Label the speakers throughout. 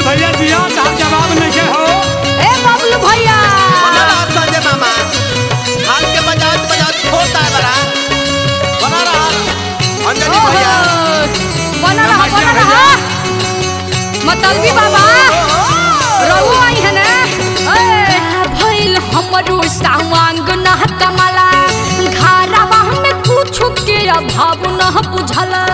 Speaker 1: भैया दिया साहब जवाब नहीं के हो
Speaker 2: ए बबलू भैया
Speaker 3: बना रहा संजय मामा हाल के बजात बजात होता है बड़ा बना रहा अंजनी
Speaker 2: ओहो,
Speaker 3: भैया
Speaker 2: बना रहा बना
Speaker 1: नमस्ते
Speaker 2: रहा मतलबी बाबा रहू आई है ना ए, भइल हमरो सावांग न कमला घरवा में कुछ के अभाव न बुझला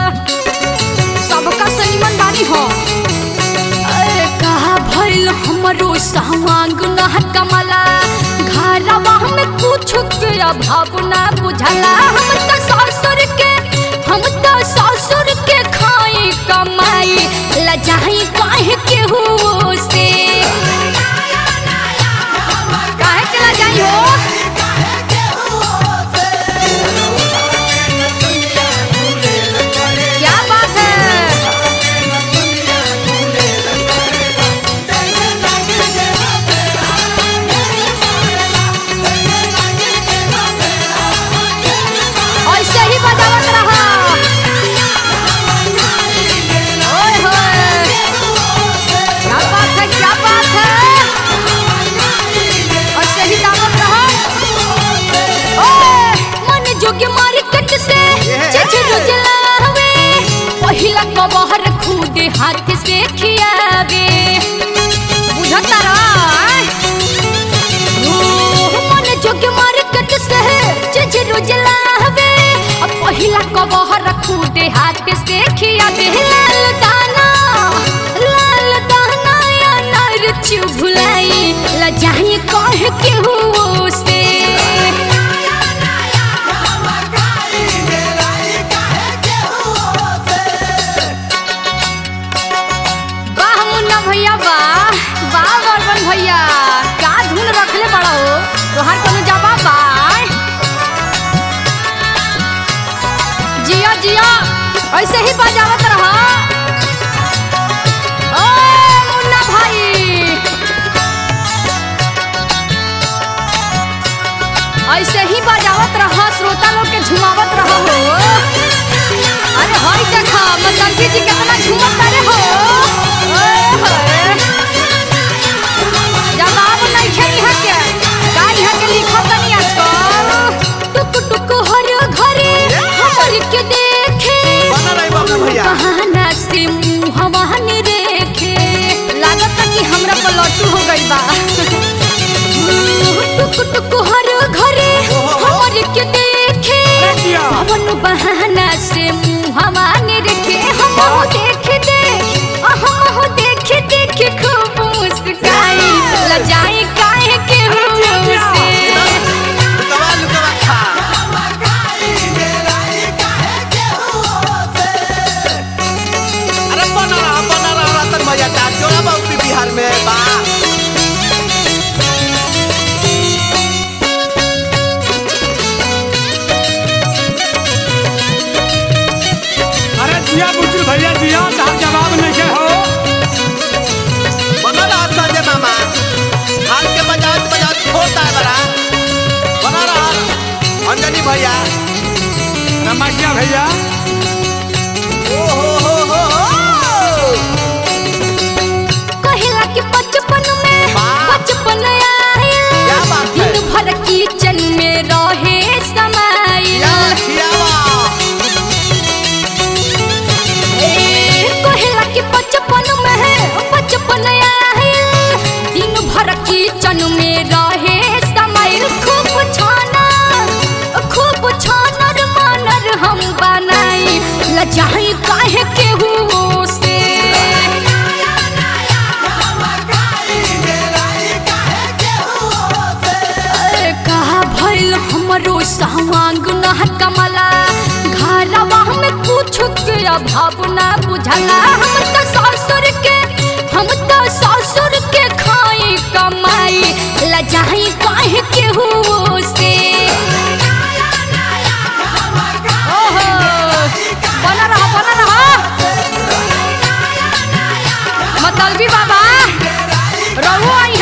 Speaker 2: सबका सनीमन बानी हो ए, कहा भइल हमरो सावांग न कमला घरवा में कुछ के अभाव न बुझला हम त ससुर के हम त ससुर के खाई कमाई लजाई काहे के हो से काहे के लजाई हो क्या बात है ऐसे ही बजावत रहा ओए होए क्या बात है क्या बात है ऐसे ही दावत रहा ओए मन जोगे मार्केट से चिचरू जलावे पहिला कबहर खुदे हाथ से खियावे बुझता रहा मन जोगे मार्केट से चिचरू जलावे अब पहिला कबहर खुदे हाथ से खियावे लाल दाना लाल दाना या नर चुभुलाई लजाई कह के हो से वाह मुन्ना भैया वाह वाह बर्बन भैया का धुन रखले बड़ा हो तोहार कोनो जवाब बा जिया जिया ऐसे ही बजावत रहा ओ मुन्ना भाई ऐसे ही बजावत रहा श्रोता लोग के झुमावत रहा हो अरे हई देखा मतंगी जी कितना झूमत तारे हो ओए होए। जवाब नहीं खे इहाँ के का इहाँ के लिखत तनी आजकल टुक टुक हर घरे हमर के देखे
Speaker 3: बना रही बाबू भैया
Speaker 2: बहाना से मुंह हवान रेखे लागत कि हमरा पलटू हो गइल बा टुक टुक हर घरे हमर के देखे
Speaker 1: दिया
Speaker 2: पवन बहाना से मुंह हवाने रखे हम हो देख देख हम हो देख देख खूब मुस्काई लजाई काहे के मुंह से
Speaker 3: लुकवा लुकवा खा अरे बना रहा बना रहा रतन भैया का जोड़ा बाबू बिहार में बा
Speaker 1: अरे दिया बुजुर्ग भैया दिया साहब जवाब नहीं के हो
Speaker 3: बना रहा संजय मामा हाल के बजात बजात होता है बड़ा बना रहा अंजनी भैया
Speaker 1: नमस्ते भैया
Speaker 3: ओ हो हो हो हो
Speaker 2: कहिला कि बचपन में
Speaker 3: वाह।
Speaker 2: बचपन आया
Speaker 3: क्या बात है?
Speaker 2: दिन भर किचन में रहे समाइल
Speaker 3: या खियावा
Speaker 2: कहेला कि बचपन में है बचपन आयल दिन भर किचन में रहे समय खूब छाना खूब छानर मानर हम बनाई लजाई काहे के हो से अरे कहा भइल हमरो सावांग न कमला घरवा में कुछ के अभाव न बुझला हम त ससुर के हम त ससुर के खाई कमाई लजाई काहे के हो से ओहो बना रहा बना रहा मतलबी बाबा रहू आई